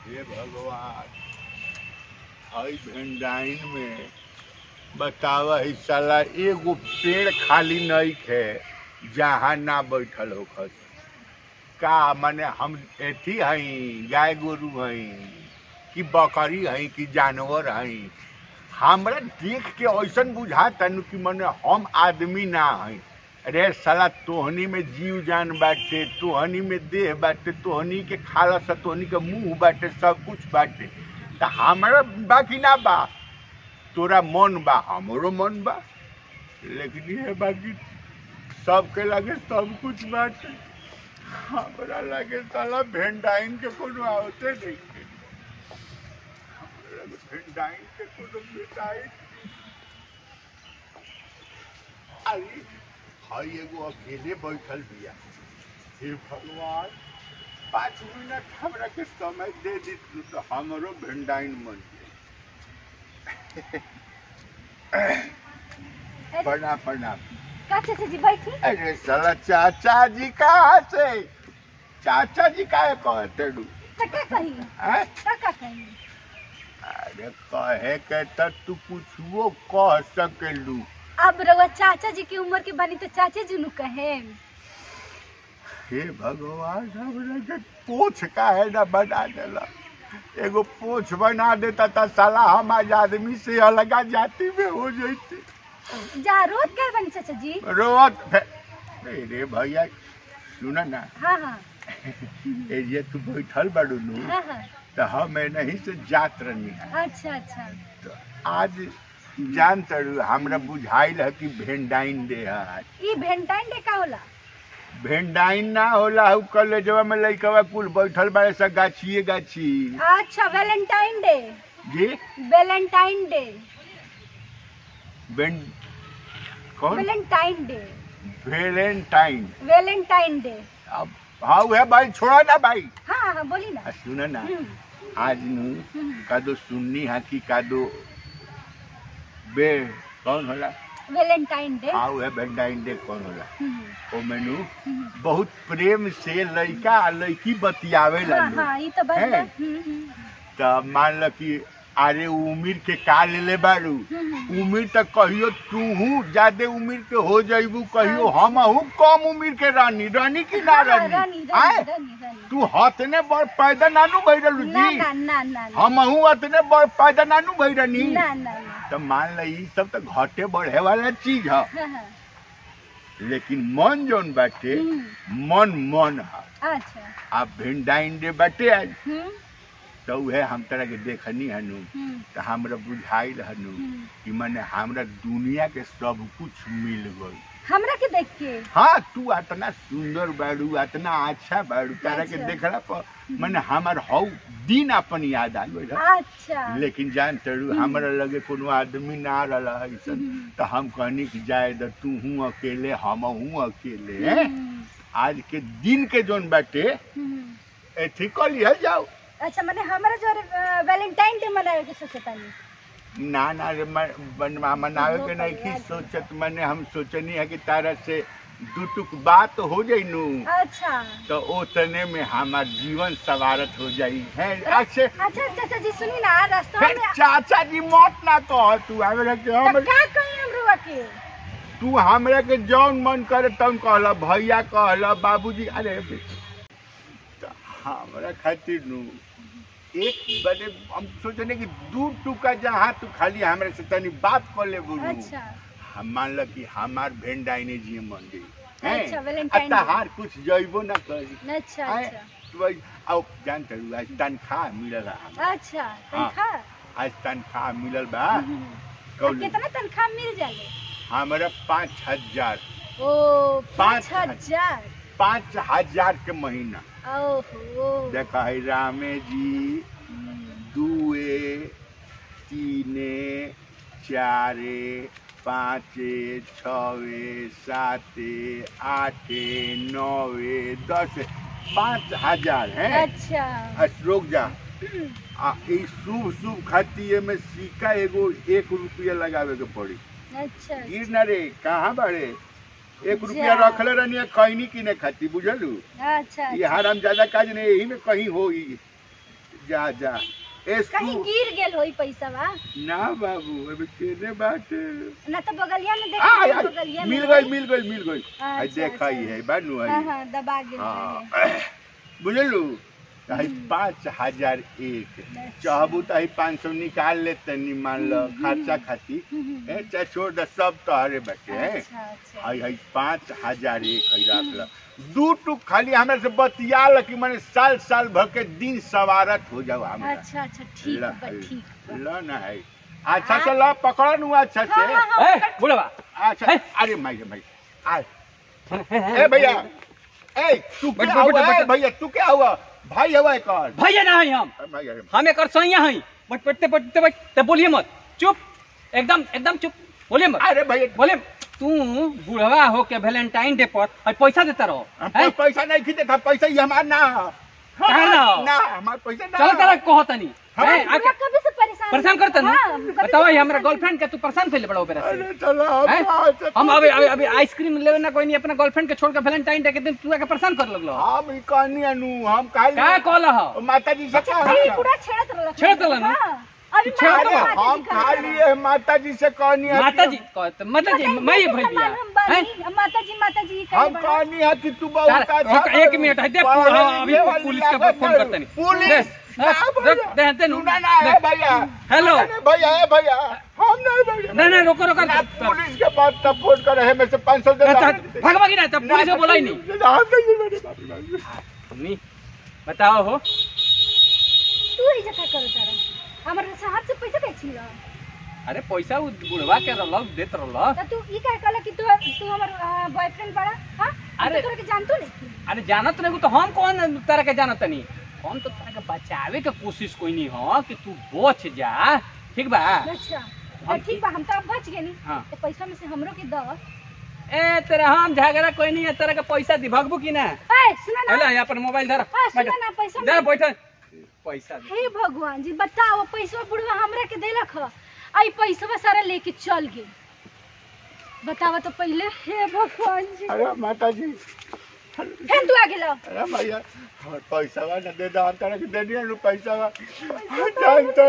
हे भगवान हई भेंडाइन में बतावा ही साला एगो पेड़ खाली नहीं है जहाँ ना बैठल हो का माने हम एथी हई गाय गोरू हई कि बकरी हई कि जानवर हई हमरा देख के ऐसन बुझा तनु कि मने हम आदमी ना हई अरे साला तोहनी में जीव जान बाटे तोहनी में देह बाटे तोहनी के खाला सा तोहनी के मुंह बाटे सब कुछ बाटे त हमरा बाकी ना बा तोरा मन बा हमरो मन बा लेकिन ये बाकी सबके लगे सब कुछ बाटे हमरा लगे साला भेंडाइन के कोनो आवते नहीं के हमरा लगे भेंडाइन के कोनो बेटाई अरे हई एगो अकेले बैठल बिया हे भगवान पाँच मिनट हमरा के समय दे दी तो हमरो भेंडाइन मन अरे, प्रणाम प्रणाम का चाचा जी बैठी अरे साला चाचा जी कहाँ से चाचा जी काहे कहते डू तो का कही हैं? का का कही अरे कहे के त तू कुछो कह सकेलू अब रउआ चाचा जी की उम्र के बानी तो चाचा जी नु कहे हे भगवान हमरा के पोछ काहे ना बना देला एगो पोछ बना देता त साला हम आज आदमी से अलगा जाति में हो जैते जा रोज कर बानी चाचा जी रोत फे- रे भैया सुन ना हाँ हाँ ए जे तू बैठल बाड़ू नु हाँ हाँ त हम नहीं से जात रहनी अच्छा अच्छा तो आज जान तड़ू हमरा बुझाइल है कि भेंडाइन डे है आज ई वेलेंटाइन डे का होला भेंडाइन ना होला हु कॉलेजवा में लइकवा कुल बैठल बाड़े सा गाछिए गाछी अच्छा वेलेंटाइन डे जी वेलेंटाइन डे भें कौन Valentine day Valentine Valentine day अब हाँ है भाई छोड़ा ना भाई हाँ हाँ बोली ना आ, सुन ना हम्म, आज नु हम्म। कादो सुन्नी है कि कादो बे कौन होला वेलेंटाइन डे हाँ है भेंडाइन डे कौन होला हम्म, ओ मेनू हम्म। बहुत प्रेम से लड़का आ लड़की बतियावे हाँ ला हाँ ये तो बस हैं? बस, हम्म, हम्म, त मान ल कि अरे उमिर के का लेले बारू हम्म, उमिर त कहियो तूहू ज्यादा उमिर के हो जइबू कहियो हमहू कम उमिर के रानी रानी की ना हाँ, रानी रानी आय रानी रानी रानी तू हतने बड़ पैदा नानू भइरलू ना जी ना ना ना ना हमहू अतने बड़ पैदा नानू भइरनी ना ना ना त मान ल ई सब त घटे बढ़े वाला चीज है हाँ, हाँ, लेकिन मन जोन बाटे हम्म, मन मन है अच्छा आ भेंडाइन डे बाटे आज हम्म, तो उहे हम तरह के देखनी हनु हम्म, तो हमरा बुझाइल हनु हम्म। कि मने हमरा दुनिया के सब कुछ मिल गई हमरा के देख के हाँ तू इतना सुंदर बाड़ू इतना अच्छा बाड़ू तारा के अच्छा। देखला पर मने हमार हौ दिन अपन याद आ गइल अच्छा लेकिन जान तड़ू हम्म। हमरा लगे कोनो आदमी ना रहला ऐसन हम्म। तो हम कहनी कि जाए द तू हूँ अकेले हम हूँ अकेले हैं? हम्म, आज के दिन के जोन बाटे हम्म। एथी कर लिया जाओ अच्छा मैंने हमारा जो वैलेंटाइन डे मनावे के सोचे तानी ना ना रे म- बनवा मनावे के नहीं की सोचत मैंने हम सोचनी है कि तारा से दू टुक बात हो जाई नु अच्छा तो ओतने में हमार जीवन सवारत हो जाई है अच्छे अच्छा चाचा जी सुनी ना रास्ता हे, में चाचा जी मत ना कह तू हमरा के तो हम का कहीं हम रुआ के तू हमरा के जौन मन करे तौन कहला भैया कहला बाबूजी अरे बे- तो हमरा खातिर नु एक बड़े हम सोचने कि दू टुका जहाँ तू खाली हमरा से तनी बात कर ले बोलू अच्छा हम मान ल कि हमार भेंडाइने जी मन गई हैं? अच्छा, Valentine आ Day। तहार कुछ जइबो ना करी अच्छा आए, अच्छा तू आई- आओ जान तरू आज तनख्वाह मिलल हमरा अच्छा तनख्वाह आज तनख्वाह मिलल बा हम्म। तो कौन कितना तनख्वाह मिल जाले हमरा पाँच हजार ओ पाँच पाँच हजार पाँच हजार के महीना ओहो देखा है रामे जी हम्म, दुए तीने चारे पाँचे छवे साते आठे नौवे दस पाँच हजार है अच्छा रुक जा हम्म, आ ई शुभ शुभ खातिर में सिक्का एगो एक रुपया लगावे के पड़ी अच्छा गिर न रे कहाँ बाड़े एक जा। रुपया रखले रहनी कहनी किने खाती बुझलू अच्छा ये हराम ज्यादा काज नहीं यही में कहीं हो ई जा जा ए कहीं सु गिर गेल होई पैसा बा ना बाबू अभी केने बाटे ना तो बगलिया में देख आ, आ, बगलिया में मिल रही। गई मिल गई मिल गई आई अच्छा, देखा ही अच्छा। है बानू हाँ आई हाँ दबा गेल हाँ रहे। बुझलू आई पाँच हजार एक चाहबू तो आई पाँच सौ निकाल ले तनी मान लो खर्चा खाती हम्म, ए चाहे छोड़ दे सब तोहरे बचे हैं अच्छा अच्छा आई है पाँच हजार एक है रख लो दू टुक खाली हमरा से बतिया ल कि मैंने साल साल भर के दिन सवारत हो जाओ हमरा अच्छा अच्छा ठीक ला, बा ठीक बा। ल ना है अच्छा से ला पकड़ नु अच्छा हाँ, हाँ, से हाँ, ए बुढ़वा अच्छा है। अरे माई रे माई आ ए भैया ए तू बैठ, क्या बैठ, हुआ बैठ, ए भैया तू क्या हुआ भाई हुआ एक और भैया ना है हम भाई अरे हम एक सैया हैं बट बैठते बैठते बैठते बोलिए मत चुप एकदम एकदम चुप बोलिए मत अरे भैया बोले तू बुढ़वा हो के वैलेंटाइन डे पर और पैसा देता रहो हम हैं? कोई पैसा नहीं खींचे था पैसा ही हमारा ना कहाँ ना हो? ना हमारा पैसा ना चलो तेरा कहो तनी हाँ, हैं, पूरा आके कभी से परेशान परेशान करते ना हाँ, कभी से बताओ ये परेशान हमारा करते। गर्लफ्रेंड के तू परेशान कर ले बड़ा ओपेरा से अरे चलो हम हैं? कहाँ से- हम अभी अभी अभी आइसक्रीम लेवे ना कोई नहीं अपना गर्लफ्रेंड के छोड़ के वैलेंटाइन डे के दिन तू आके परेशान कर लगलो हम ई कहनी अनु हम काहे का कहला हो माता जी से अच्छा कहा ये पूरा छेड़त रहल छेड़त रहल ना? हाँ, अभी छेड़त माता अरे रहल। जी हम कहा खा लिए माता जी से कहनी है माता कि- जी कहत मतलब जी मैं ये भैया हम बानी, माता जी माता जी कहे हम बड़ा। कहनी है कि तू बहुत तार- अच्छा रुक, एक मिनट है, दे, पढ़े हाँ, अभी लिखे वाली पुलिस के लागत फोन है। करते नहीं। पुलिस दे, ना हाँ, भैया। दे, दे, दे, सुना ना दे। है भैया हेलो। अरे भैया है भैया हम नहीं भैया नहीं नहीं रोको रोको ना पुलिस के पास तब फोन करे है में से 500 दे अच्छा, दो। भाग भागी ना तब पुलिस को बोला ही नहीं ना, हम नहीं मेरे बाप रे बाप। नहीं बताओ हो तू ही जका करो तारा हमर शहर से पैसा के छिल अरे पैसा उ बुढ़वा के रहल देत रहल त तू ई कहे कहला कि तू तू हमर बॉयफ्रेंड बड़ा हां अरे। अरे तोरा के जानतो नहीं अरे जानत नहीं तो हम कौन तरह के जानत नहीं हम तो तरह के बचावे के कोशिश कोई नहीं हो कि तू बच जा ठीक बा अच्छा हम- तो ठीक बा हम तो अब बच गेनी हाँ। तो पैसा में से हमरो के द ए तेरा हम झगड़ा कोई नहीं है तरह के पैसा दी भगबू की ना ए सुना ना हेलो यहाँ पर मोबाइल धर आ, सुना ना पैसा दे में- बैठ पैसा दे हे भगवान जी बताओ पैसा बुढ़वा हमरा के देलक ह आई पैसा सारा लेके चल गेल बतावा तो पहले हे भगवान जी अरे माता जी फेन तू आ गेलो अरे भैया हमर पैसा बा ना दे दो हम तरह के दे दिया नु पैसा बा जानतो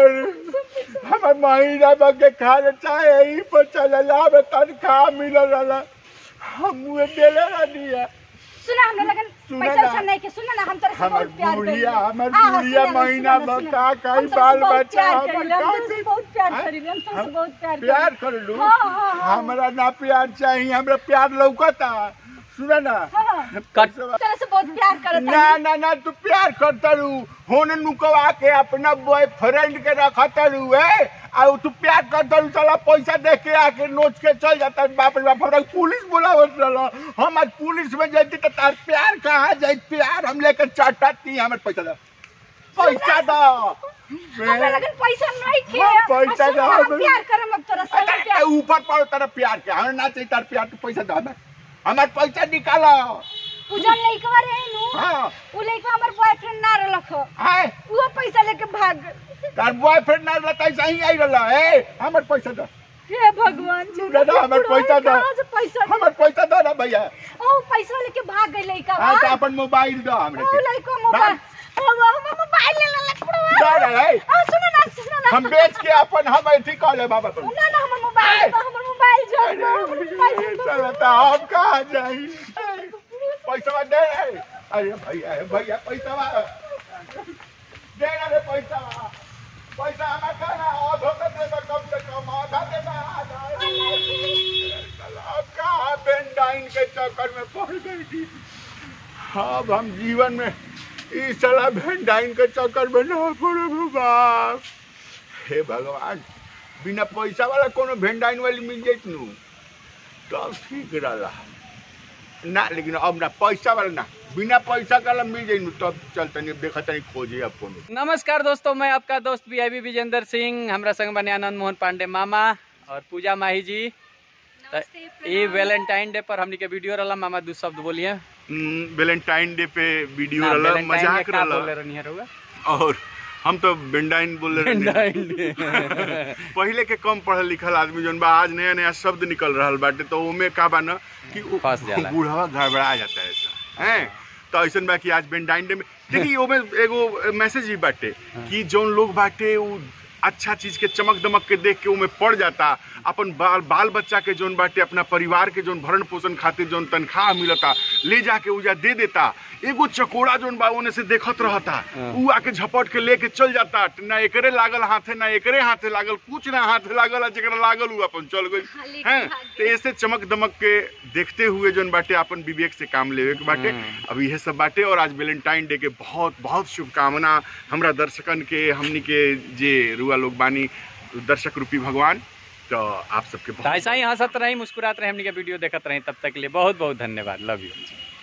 हमर महीना बग के खा ले चाहे ई पर चले लाभ तनख्वाह मिलल रहला हम मुए देले ना दिया सुना हमरा लगन सुना पैसा ना। वैसा नहीं के सुना ना हम तरह से हमर बहुत प्यार बुढ़िया करेला। हमर हाँ, हाँ, बुढ़िया सुना ना, महीना सुना ना, भर सुना। का का हम बाल तुमसे बहुत बच्चा प्यार हमर करेला, हम का तुमसे के- बहुत प्यार हाँ? करेला, हम तुमसे हम बहुत प्यार प्यार करेला। कर लू हाँ, हाँ, हाँ। हमरा ना प्यार चाहिए हमरा प्यार लौकता सुना ना हाँ। पैसा- तरह से बहुत प्यार करता ना ना ना तू प्यार करता रू होने नुकवा के अपना बॉयफ्रेंड के रखता रू है आ तू प्यार करता रू चला पैसा दे के आके नोच के चल जाता बाप रे बाप हमरा पुलिस बुलावत रहल हम आज पुलिस में जाती तो तार प्यार कहाँ जाई प्यार हम लेके चटाती हमर पैसा दो पैसा दो हमरा लगन पैसा नहीं के हाँ, और पैसा सुना, दो, हम हम- प्यार करम अब तोरा से अरे, प्यार ऊपर पड़ो तारा प्यार के हमें ना चाहिए तार प्यार तू पैसा दो हमें हमार पैसा निकालो पूजन लइकवा रहे नु हाँ उ लइकवा हमर बॉयफ्रेंड ना रहलक ह आए वो पैसा लेके भाग गइल। तार बॉयफ्रेंड ना रहता ऐसा ही आई रहला ए हमर पैसा दो हे भगवान जी ना, ना, हमर पैसा दो। कहाँ से पैसा हमर पैसा दो ना भैया ओ पैसा लेके भाग गइल लइका हाँ तो अपन मोबाइल दो हमरे ओ के लइका मोबाइल ओ हमर मोबाइल ले लेलक दो ना रे आ सुनो ना सुनो ना हम बेच के अपन हम अथी कह ले बाबा पर ना ना हमर मोबाइल दो, हमर मोबाइल जो हमर मोबाइल दो। चलो तो हम कहाँ जाई पैसा दे रे अरे भैया हे भैया पैसा दे ना रे पैसा पैसा हमारा कहना और धोखा दे दो कम से कम आधा दे दो आधा चलो, अब कहाँ बेंडाइन के चक्कर में पड़ गई थी अब हम जीवन में इस साला भेंडाइन के चक्कर में ना पड़े बाप हे भगवान बिना पैसा वाला कोनो भेंडाइन वाली मिल जाइत नु तब ठीक रहला ना लेकिन अब ना पैसा वाला ना बिना पैसा वाला मिल जाई नु तब चलते नहीं देखा तनी खोजे अब कोनो नमस्कार दोस्तों मैं आपका दोस्त पी आई विजेंद्र सिंह हमरा संग बने आनंद मोहन पांडे मामा और पूजा माही जी तो ये वैलेंटाइन डे पर हमनी के वीडियो रहला मामा दू शब्द बोलिए वैलेंटाइन डे पे वीडियो ना, रहला Valentine मजाक के का रहला बोले रहनी है रउआ? और हम तो बेंडाइन बोल रहे Valentine Day। पहले के कम पढ़ल लिखल आदमी जौन बा आज नया नया शब्द निकल रहल बाटे तो ओमे का बा ना कि उ- फंस जाला। बूढ़वा गड़बड़ा जाता है ऐसा हैं तो ऐसन बा कि आज वेलेंटाइन डे में देखिए ओमे एगो मैसेज भी बाटे कि जौन लोग बाटे उ अच्छा चीज के चमक दमक के देख के उमे पड़ जाता अपन बाल बाल बच्चा के जौन बाटे अपना परिवार के जौन भरण पोषण खातिर जौन तनख्वाह मिलता ले जाके उजा दे देता एगो चकोड़ा जौन बा ओने से देखत रहता हाँ। उ आके झपट के लेके चल जाता ना एकरे लागल हाथे ना एकरे हाथे लागल कुछ ना हाथे लागल आ जेकरा लागल उ अपन चल गई हाँ, लेके हैं भाग तो ऐसे चमक दमक के देखते हुए जौन बाटे अपन विवेक से काम लेवे के बाटे हम्म। अब यह सब बाटे और आज वैलेंटाइन डे के बहुत बहुत शुभकामना हमरा दर्शकन के हमनी के जे रुआ लोग बानी दर्शक रूपी भगवान तो आप सबके तो बहुत ऐसा ही हंसत रही मुस्कुरात रही हमनी के वीडियो देखत रही तब तक के लिए बहुत बहुत धन्यवाद लव यू